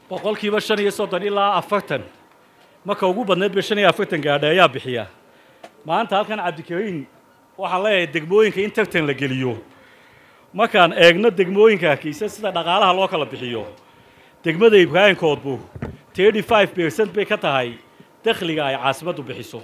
boqolkiiba shan iyo soddon ilaa afartan marka ugu badneed ba shan iyo afartan gaadha ayaa bixiya maanta halkan cabdikariin waxaan leeyahay degmooyinka in tartan la geliyo markaan eegno degmooyinka hargeysa sida dhaqaalaha loo kala bixiyo degmada ibraahim koodbuur thirty five percent bay ka tahay dakhliga ay caasimaddu bixiso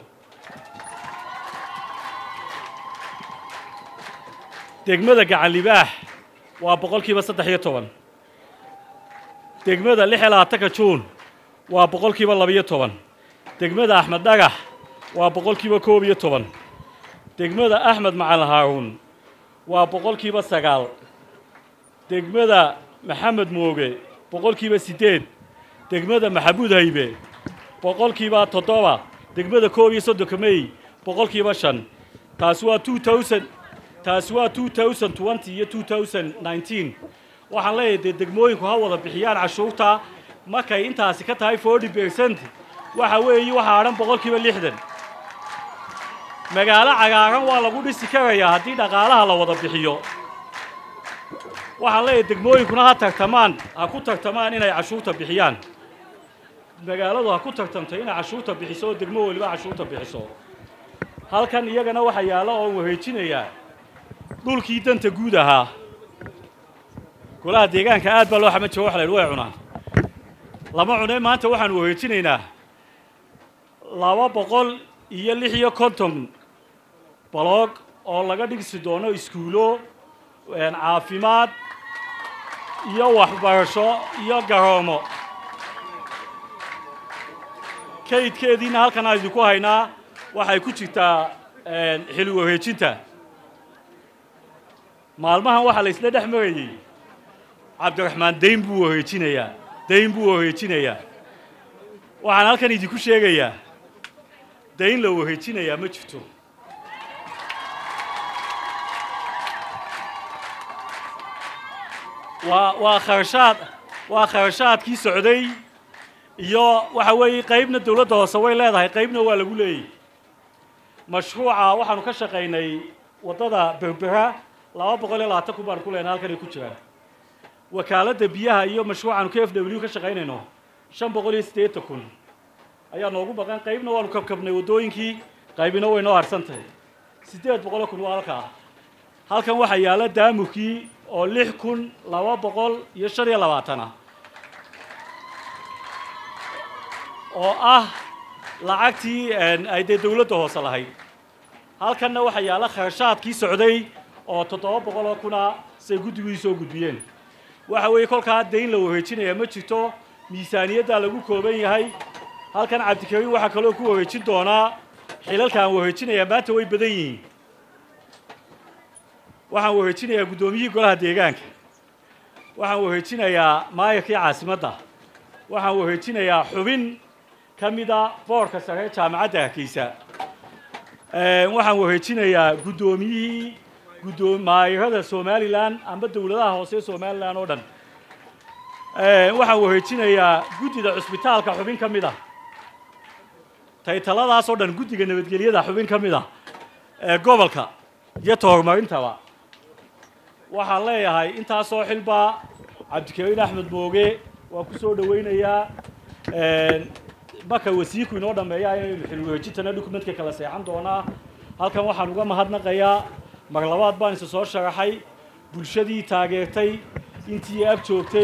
degmada gacan libaax waa boqolkiiba saddex iyo toban degmada lix iyo labaatanka juun waa boqolkiiba labiyo toban degmada axmed dhagax waa boqolkiiba koob iyo toban degmada axmed macalin haaruun waa boqolkiiba sagaal degmada maxamed mooge boqolkiiba siddeed degmada maxamuud haybe boqolkiiba toddoba degmada koob iyo soddonka mey boqolkiiba shan taasi waa two thousand taasi waa two thousand twenty iyo two thousand nineteen waxaan leeyahay dee degmooyinku ha wada bixiyaan cashuurta markay intaasi ka tahay forty percent waxa weeye waxaa adhan boqolkiiba lixdan magaalo cagaaran waa lagu dhisi karayaa haddii dhaqaalaha la wada bixiyo waxaan leeyahay degmooyinkuna ha tartamaan ha ku tartamaan inay cashuurta bixiyaan magaaladu ha ku tartamto inay cashuurta bixiso oo degmo weliba cashuurta bixiso halkan iyagana waxa yaalla oon wareejinayaa dhulkii danta guud ahaa golaha deegaanka aad baa loo xama jiro waxa la yidhi way cunaan lama cunee maanta waxaanu wareejinaynaa laba boqol iyo lix iyo konton baloog oo laga dhigsi doono iskuulo caafimaad iyo waxbarasho iyo garoomo kaydkeediina halkan aan idinku haynaa waxay ku jirtaa xili wareejinta maalmahan waxaa la isla dhex marayey cabdiraxmaan dayn buu wareejinayaa dayn buu wareejinayaa waxaan halkan idinku sheegayaa dayn la wareejinayaa ma jirto waa waa kharashaad waa kharashaadkii socday iyo waxa weeye qaybna dawladda hoose way leedahay qaybna waa lagu leeyay mashruuca waxaanu ka shaqaynay waddada berbera laba boqol iyo labaatan kun baanu ku leenay halkan ay ku jiraan wakaaladda biyaha iyo mashruucaanu k f w ka shaqaynayno shan boqol iyo siddeetan kun ayaa noogu baqan qaybna waanu kabkabnay waddooyinkii qaybina way noo harsan tahay siddeed boqoloo kun waa halkaa halkan waxaa yaalla daamurkii oo lix kun laba boqol iyo shan iyo labaatan ah oo ah lacagtii ay dee dawladda hoose lahayd halkanna waxaa yaalla kharashaadkii socday oo toddoba boqol oo kuna say guddigii soo gudbiyeen waxa weeye kolkaa dayn la wareejinaya ma jirto miisaaniyaddaa lagu kooban yahay halkan cabdikariin waxaa kaloo ku wareejin doonaa xilalka aan wareejinayaa maanta way badan yihiin waxaan wareejinayaa guddoomiyihii golaha deegaanka waxaan wareejinayaa maayarkii caasimadda waxaan wareejinayaa xubin ka mida boorka sare jaamacadda hargeysa waxaan wareejinayaa guddoomiyihii guddoo maayarada somalilan amba dawladaha hoose ee somalilan oo dhan waxaan wareejinayaa guddida cusbitaalka xubin ka mid ah taytaladaas oo dhan guddiga nabadgelyada xubin ka mid ah ee gobolka iyo tohorumarintaba waxaan leeyahay intaasoo xilbaa cabdikariin axmed mooge waa ku soo dhowaynayaa marka wasiirku inoo dhammeeya inaynu xilwareejintana dukumentka kala seexan doonaa halkan waxaan uga mahadnaqayaa mar labaad baan isa soo sharaxay bulshadii taageertay intii ag joogtay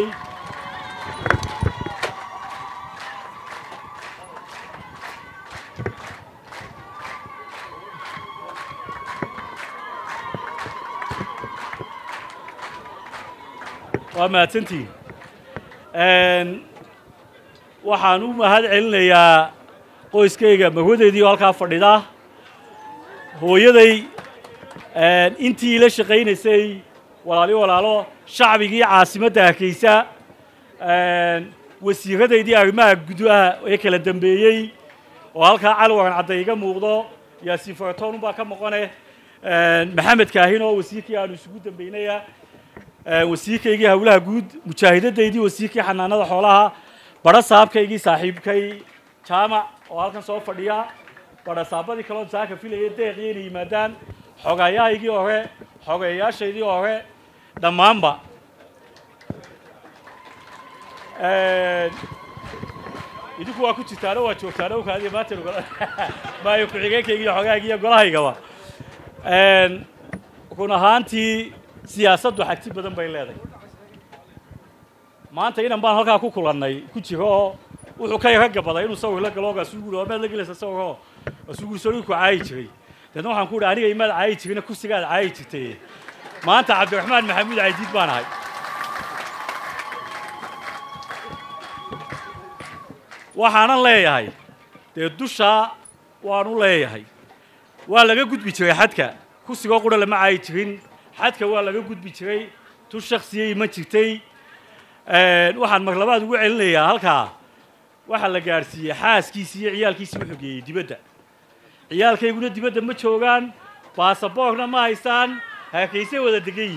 waa mahadsantiin waxaan u mahad celinayaa qoyskayga marwadeedii oo halkaa fadhida hooyaday intii ila shaqaynaysay walaali walaalo shacbigii caasimadda hargeysa wasiiradaydii arrimaha gudaha ee kala dambeeyey oo halkaa cali waran cadda iga muuqdo yaasiin faratoon unbaa ka maqone maxamed kaahin oo wasiirkii aanu isugu dambeynaya wasiirkaygii howlaha guud mujaahidadaydii wasiirkii xanaanada xoolaha badho saabkaygii saaxiibkay jaamac oo halkan soo fadhiya badha saabadii kaloo saaka filaya deeqiyo inay yimaadaan xogayahaygii hore xogeeyaashaydii hore dhammaanba idinku waa ku jirtaano waa joogtaano kaadiya maanta maayo ku-xigeenkayga iyo xogaayga iyo golahaygaba run ahaantii siyaasaddu xagti badan bay leedahay maanta inan baan halkaa ku kulannay ku jiro oo wuxuu ka yaga gabaday inuu sawir la galo asugu waa maad la gelaysa sawiroo asugu soo ku caayi jiray deedna waxaan ku idhi aniga imaad caayi jirina kursigaad caayi jirtay maanta cabdiraxmaan maxamuud caydiid baan ahay waxaanan leeyahay dee dushaa waanu leeyahay waa laga gudbi jiray xadka kursigoo qura lama caayi jirin xadka waa laga gudbi jiray tu shaksiyay ma jirtay waxaan marlabaad ugu celinayaa halkaa waxaa la gaadhsiiyey xaaskiisii iyo ciyaalkiisii wuxuu geeyey dibadda ciyaalkayguna dibadda ma joogaan baasaboorna ma haystaan haakaysay wada degan yihin